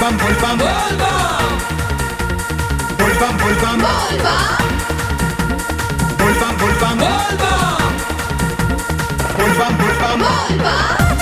bam bol bam bol bam bol bam bol bam bol bam bol bam bol bam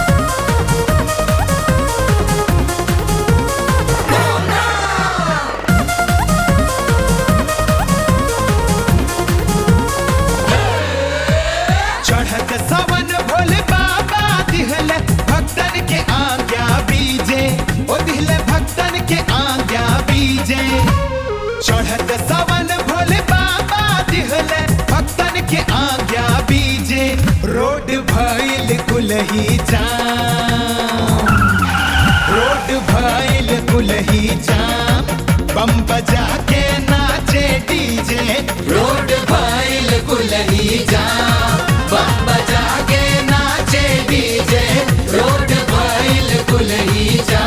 चढ़त सवन भोले बाबा दिहले भक्तन के आज्ञा बीजे ओ दिहले भक्तन के आज्ञा बीजे चढ़त सवन भोले बाबा दिहले भक्तन के आज्ञा बीजे रोड भइल कुलही जाम रोड भइल कुलही जाम बम बजा के नाचे डीजे रोड भइल कुलही जा बम बजा के नाचे डीजे रोड भइल कुलही जा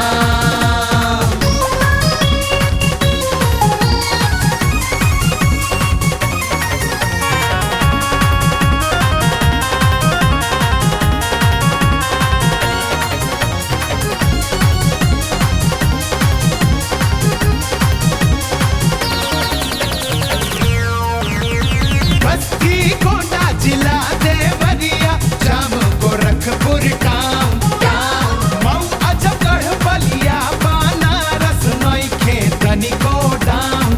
बस्ती कोटा जिला देवरिया जाम गोरखपुर टाउन मऊ अजगढ़ बलिया बनारस नइखे तनिको डाउन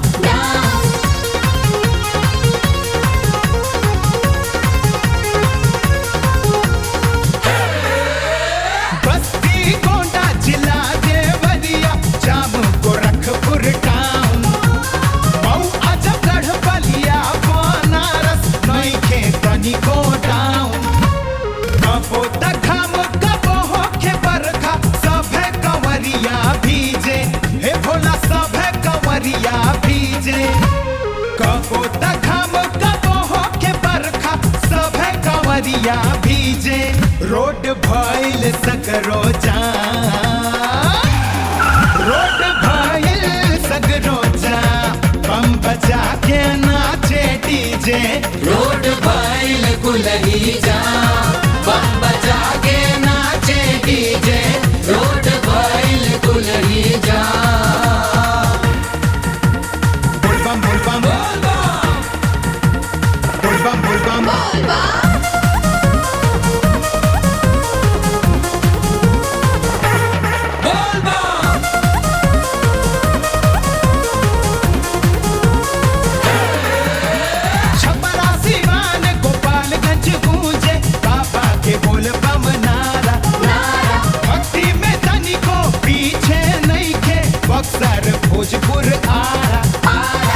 बस्ती कोटा जिला देवरिया जाम गोरखपुर टाउन मऊ अजगढ़ बलिया बनारस नइखे तनिको डाउन कबो तखम कबो होखे बरखा सभे कंवरिया भीजे हे भोला सभे कंवरिया भीजे कबो तखम कबो होखे बरखा सभे कंवरिया भीजे रोड भइल सकरो जाम रोड भइल सगरो जाम बम बजा के नाचे डीजे रोड भइल कुलही जा बम बजा के नाचे डीजे रोड भइल कुलही जा बोल बम बोल बम बोल बम बोल बम छपरा सिवान गोपालगंज गूंजे बाबा के बोल बम नारा नारा भक्ति में तनिको पीछे नहीं खे बक्सर भोजपुर आरा आरा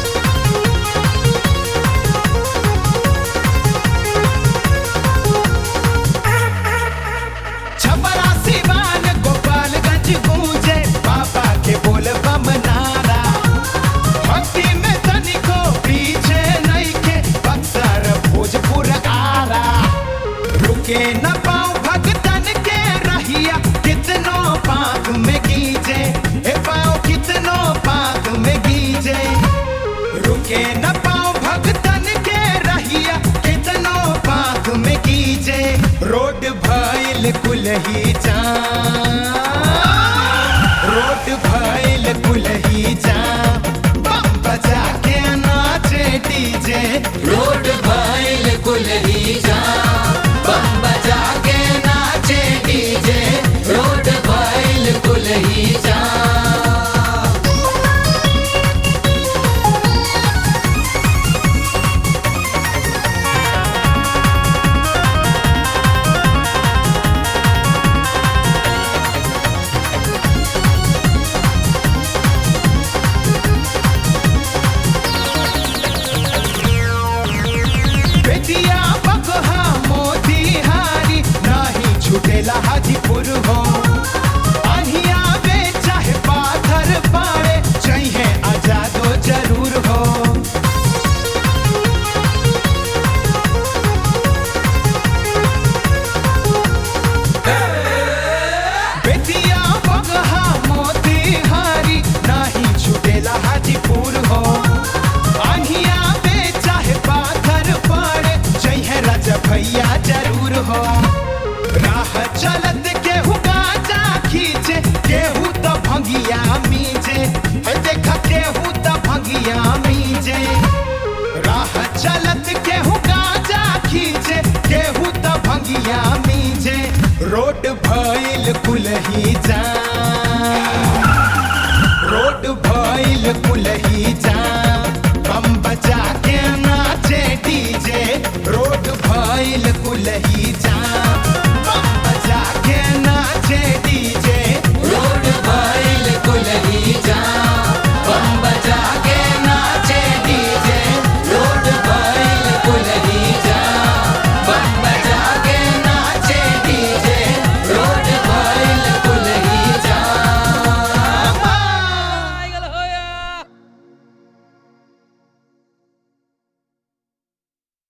छपरा सिवान गोपालगंज गूंजे बाबा के बोल बम नारा भक्ति में तनिको पीछे नहीं के बक्सर भोजपुर आरा रुके न पाओ भगतन के रहिया कितनो पाक में गीजे ए पाओ कितनो पाक में गीजे रुके न पाओ भगतन के रहिया कितनो पाक में गीजे रोड भइल कुलही जा रोड भइल कुलही जा बम बजा के नाचे डीजे रोड भइल कुलही जा बम बजा के नाचे डीजे रोड भइल कुलही जा बेटिया बगहा मोतिहारी नाही छुटेला हाजीपुर हो आहिया बे चाहे पाथर पाड़े चाहिए आजादो जरूर हो बेटिया बगहा मोतिहारी नाही छुटेला हाजीपुर हो आहिया बे चाहे पाथर पाड़े चाहिए राजा भैया जरूर हो राह चलत के हुकार छतिया मीजे रोड भइल कुलही जा रोड भइल कुलही जा बम बजा के नाचे डीजे रोड भइल कुलही जा